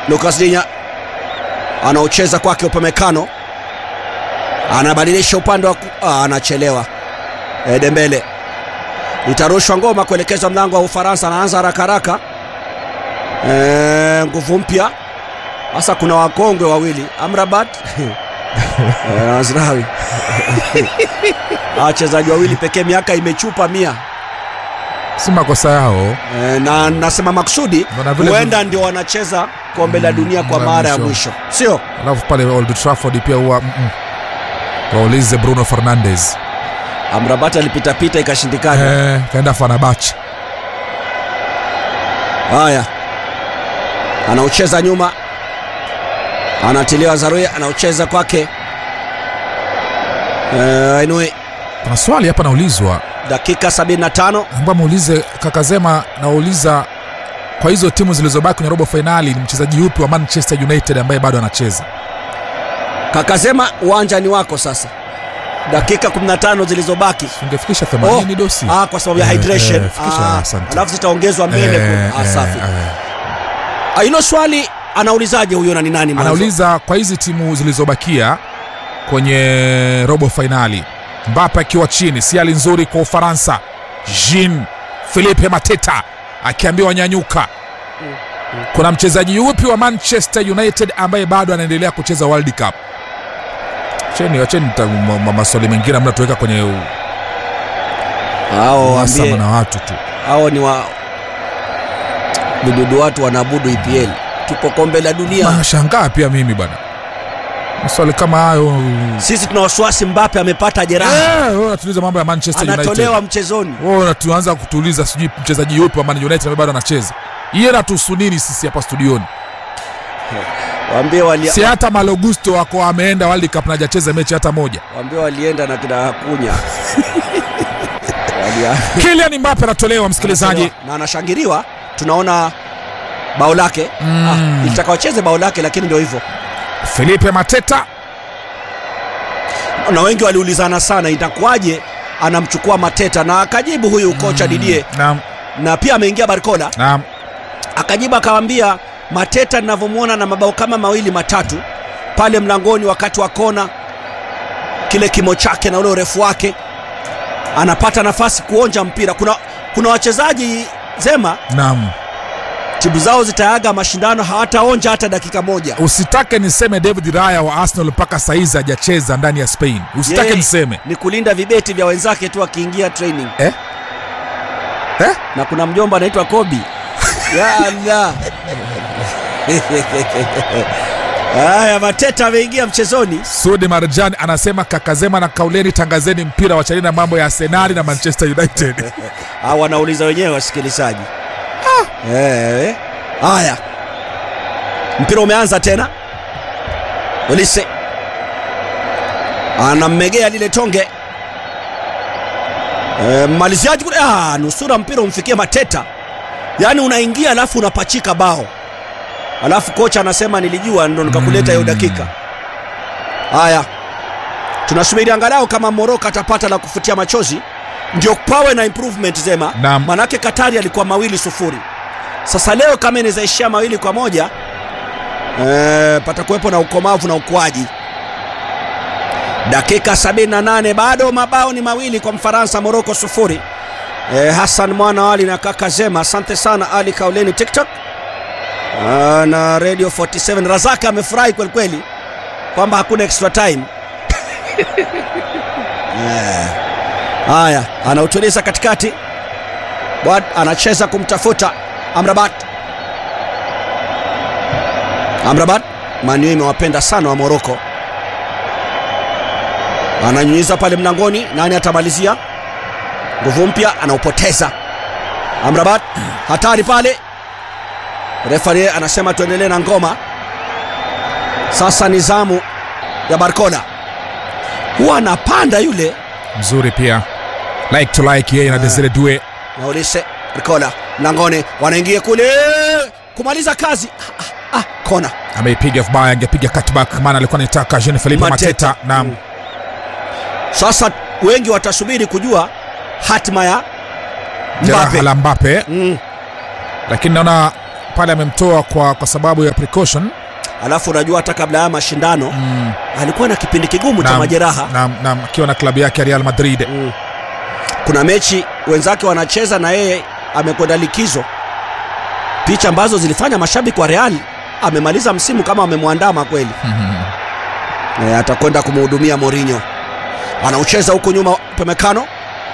Lucas Dinya anaocheza kwake Upamecano, anabadilisha upande wa ku... ah, anachelewa. E, Dembele itarushwa ngoma kuelekezwa mlango wa Ufaransa, anaanza haraka haraka. E, nguvu mpya sasa, kuna wakongwe wawili Amrabat e, na Azrawi wachezaji wawili pekee, miaka imechupa mia si makosa yao e, na nasema maksudi Mbona vile huenda ndio wanacheza kombe la dunia kwa mara mara ya mwisho. mwisho, sio? alafu pale Old Trafford pia huwa mm, mm. waulize Bruno Fernandes Amrabat alipitapita ikashindikana. eh, kaenda Fenerbahce Haya, anaocheza nyuma, anatiliwa Zaruya, anaocheza kwake eh, Ainue. kuna swali hapa naulizwa Dakika 75 ambao muulize Kakazema nauliza kwa hizo timu zilizobaki kwenye robo fainali ni mchezaji yupi wa Manchester United ambaye bado anacheza Kakasema uwanja ni wako sasa, dakika 15 zilizobaki. ungefikisha 80 dosi ah, kwa sababu ya Eh, hydration eh, fikisha, ah, asante. alafu zitaongezwa mbele Eh, kule. Ah, eh, safi. eh. Ah, hilo swali anaulizaje huyo na ni nani mwanzo? anauliza kwa hizi timu zilizobakia kwenye robo fainali Mbappe akiwa chini si hali nzuri kwa Ufaransa Jean Philippe Mateta akiambiwa nyanyuka kuna mchezaji yupi wa Manchester United ambaye bado anaendelea kucheza World Cup cheni wacheni ta- ma- ma- maswali mengine amna tuweka kwenye u- Hao uhasama waambie na watu tu hao ni wa bududu, watu wanaabudu EPL, tupo kombe la dunia. nashangaa pia mimi bwana maswali kama hayo Sisi tuna wasiwasi, Mbappe amepata jeraha, Eh, wewe unatuliza mambo ya Manchester United anatolewa mchezoni. Wewe tuanza kutuuliza sijui mchezaji yupi wa Man United ambaye bado anacheza. Iye natuhusu nini sisi hapa studioni? Waambie wali, Si hata Malogusto wako ameenda World Cup na hajacheza mechi hata moja. waambie walienda na kina Kunya Wali- Kylian Mbappe anatolewa msikilizaji. na anashangiliwa, tunaona bao lake Mm. ah, ilitaka wacheze bao lake, lakini ndio hivyo, Felipe Mateta na wengi waliulizana sana itakuwaje anamchukua Mateta, na akajibu huyu kocha Didier, naam, na pia ameingia Barcola naam, akajibu akawambia Mateta ninavyomwona na mabao kama mawili matatu pale mlangoni wakati wa kona, kile kimo chake na ule urefu wake, anapata nafasi kuonja mpira. Kuna, kuna wachezaji zema naam. timu zao zitaaga mashindano hawataonja hata dakika moja. Usitake niseme David Raya wa Arsenal mpaka saizi hajacheza ndani ya Spain. Usitake Yeye niseme. ni kulinda vibeti vya wenzake tu akiingia training Eh? Eh? na kuna mjomba anaitwa Kobi ya Allah. Haya, Mateta ameingia mchezoni. Sudi Marjan anasema kakazema na kauleni tangazeni mpira wachanini na mambo ya Arsenal na Manchester United. au wanauliza wenyewe wasikilizaji. Eh, haya, mpira umeanza tena. Olise anammegea lile tonge e, maliziaji kule, ah, nusura mpira umfikie Mateta, yaani unaingia alafu unapachika bao, alafu kocha anasema nilijua, ndo nikakuleta hiyo dakika. Haya, tunasubiri angalau kama Moroko atapata la kufutia machozi, ndio pawe na improvement zema. Naam. Manake Katari alikuwa mawili sufuri, sasa leo kama inawezaishia mawili kwa moja e, patakuwepo na ukomavu na ukuaji. Dakika 78 bado mabao ni mawili kwa Mfaransa, Moroko sufuri. E, Hassan Mwana Ali na kaka Zema, asante sana Ali Kauleni TikTok Ah, na Radio 47 Razaka amefurahi kweli kweli kwamba hakuna extra time. Eh, Haya, anautuliza katikati, Bwad anacheza kumtafuta Amrabat. Amrabat, Manu imewapenda sana wa Moroko, ananyunyiza pale mlangoni. Nani atamalizia? Nguvu mpya anaupoteza. Amrabat, hatari pale. Refari anasema tuendelee na ngoma. Sasa ni zamu ya Barcola, huwa anapanda yule Mzuri pia. Like to like yeye na Desire Due. na Olise Barcola mlangoni, wanaingia kule kumaliza kazi. Ah, ah, ah, kona Ameipiga vibaya, angepiga cutback maana alikuwa anataka Jean Philippe Mateta. Mateta. Naam. Mm. Sasa wengi watasubiri kujua hatima ya Jeraha Mbappe. la Mbappe Mm. lakini naona pale amemtoa kwa, kwa sababu ya precaution alafu unajua hata kabla ya mashindano mm. alikuwa na kipindi kigumu cha Naam, majeraha naam, naam, akiwa na klabu yake ya Real Madrid mm. kuna mechi wenzake wanacheza na yeye amekwenda likizo picha ambazo zilifanya mashabiki wa real amemaliza msimu kama amemwandama kweli e, atakwenda kumhudumia Mourinho anaucheza huko nyuma pemekano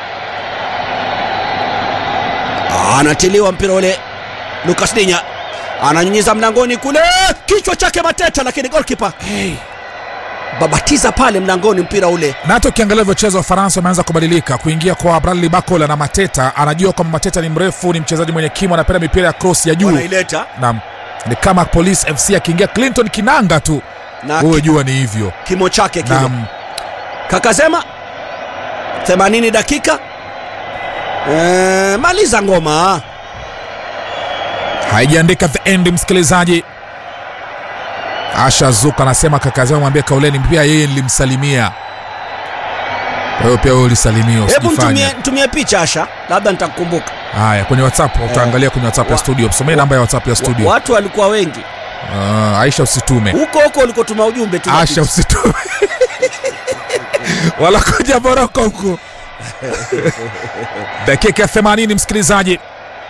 anatiliwa mpira ule Lucas Dinya ananyunyiza mlangoni kule kichwa chake Mateta lakini goalkeeper hey. babatiza pale mlangoni mpira ule na hata ukiangalia vyocheza wa Faransa wameanza kubadilika kuingia kwa Bradley Bacola na Mateta. Anajua kwamba Mateta ni mrefu, ni mchezaji mwenye kimo, anapenda mipira ya cross ya juu. wanaileta Naam, ni kama Police FC akiingia Clinton Kinanga tu, na wewe ki, jua ni hivyo. kimo chake kile Naam, Kakasema 80 dakika e, maliza ngoma haijaandika the end, msikilizaji. Asha Zuka anasema kaka zao mwambie Kauleni pia yeye nilimsalimia. Kwa hiyo pia wewe ulisalimiwa, hebu usijifanye. nitumie nitumie picha Asha labda nitakukumbuka Haya, kwenye WhatsApp utaangalia kwenye WhatsApp ya wa- studio, msomee namba ya WhatsApp ya Wa- studio. watu walikuwa wengi Ah, Aisha usitume. huko huko ulikotuma ujumbe tu Asha usitume. Walakuja Moroko huku. Dakika ya 80 msikilizaji,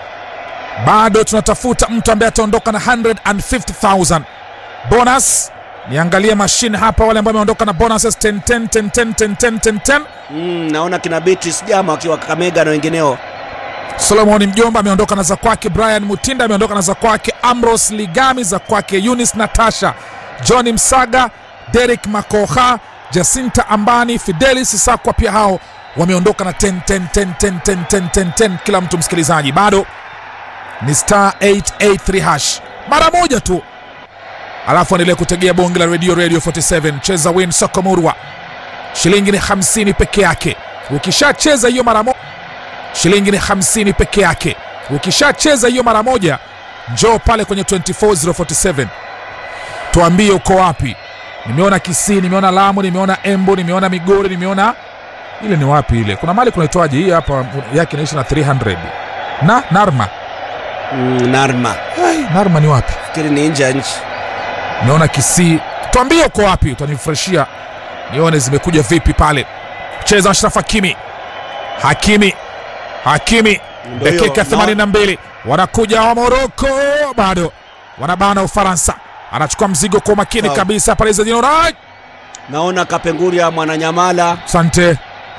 bado tunatafuta mtu ambaye ataondoka na 150,000 bonus. Niangalie mashine hapa, wale ambao wameondoka na bonuses 10 10 10 10 10 10 10 10. mm, naona kina Beatrice Jama wakiwa Kakamega na wengineo Solomon Mjomba ameondoka na za kwake, Brian Mutinda ameondoka na za kwake, Ambrose Ligami za kwake, Eunice Natasha, Johnny Msaga, Derek Makoha, Jacinta Ambani, Fidelis Sakwa, pia hao wameondoka na 10 10 10 10 10 10 10 10 kila mtu. Msikilizaji, bado ni star 883 hash mara moja tu, alafu endelee kutegea bonge la radio radio 47 cheza win Sokomurwa, shilingi ni 50 peke yake. Ukishacheza hiyo mara moja shilingi ni 50 peke yake. Ukishacheza hiyo mara moja, njoo pale kwenye 24047 tuambie uko wapi. Nimeona Kisii, nimeona Lamu, nimeona Embu, nimeona Migori, nimeona ile ni wapi ile, kuna mali kunaitwaje hii hapa yake inaisha na 300 na Narma. mm, Narma Ai, Narma ni wapi? fikiri ni nje ya nchi Nimeona Kisii, tuambie uko wapi, utanifurahishia nione zimekuja vipi pale. Cheza Ashraf Hakimi, Hakimi, Hakimi Ndio hiyo, dakika na- 82 wanakuja wa Moroko, bado wanabana Ufaransa. Anachukua mzigo kwa umakini Sawa. kabisa pale Zadino Rai. naona Kapenguria Mwananyamala Asante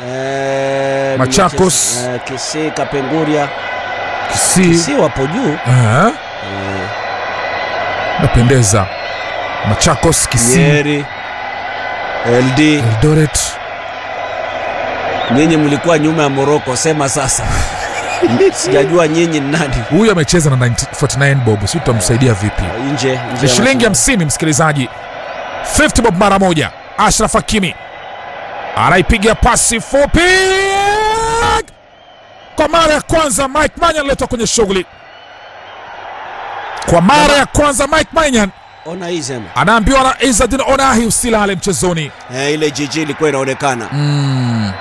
eh, Machakos. nimecheza- eh, Kisii Kapenguria Kisii. Kisii wapo juu Eh, eh, napendeza. Machakos, Kisii, Nyeri LD Eldoret. nyinyi mlikuwa nyuma ya Moroko sema sasa sijajua nyinyi ni nani Huyu amecheza na 90 49 bob, si tutamsaidia vipi? nje nje ni ya shilingi mashindano. 50 msikilizaji 50 bob mara moja ashraf hakimi anaipiga pasi fupi kwa mara ya kwanza mike manyan analetwa kwenye shughuli kwa mara ya kwanza mike manyan ona hii sema anaambiwa na izadin onahi usilale mchezoni eh, ile jiji ilikuwa inaonekana mm.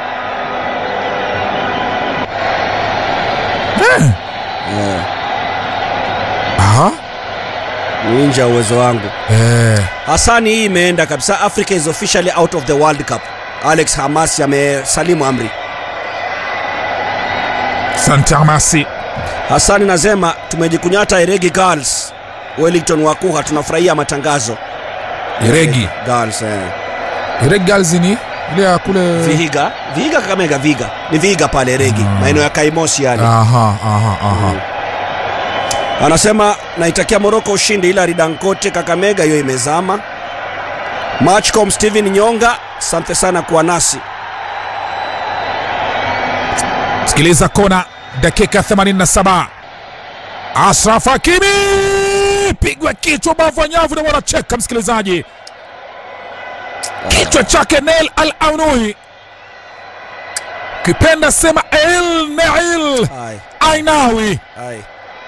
eh. eh, Aha. ni nje ya uwezo wangu Eh. hasani hii imeenda kabisa africa is officially out of the world cup alex hamasi amesalimu amri Asante Amasi. hasani nasema tumejikunyata iregi girls wellington wakuha tunafurahia matangazo Iregi. girls eh. Iregi Girls ni ile ya kule vihiga vihiga kakamega viga ni vihiga pale regi Mm. maeneo ya kaimosi yale Aha, aha, aha. Mm. anasema naitakia moroko ushindi ila ridankote kakamega hiyo imezama matchcom steven nyonga asante sana kuwa nasi sikiliza kona dakika 87 ashraf hakimi pigwa kichwa bavu ya nyavu na wanacheka msikilizaji kichwa chake nel al aunui kipenda sema el nail ai, ainawi ai.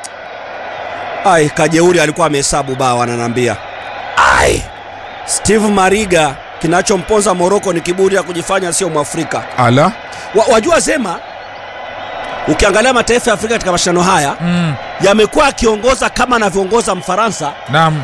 ai kajeuri alikuwa amehesabu bao ananiambia ai steve mariga kinachomponza moroko ni kiburi ya kujifanya sio mwafrika ala wa, wajua sema ukiangalia mataifa ya afrika katika mashindano haya mm. yamekuwa akiongoza kama anavyoongoza mfaransa naam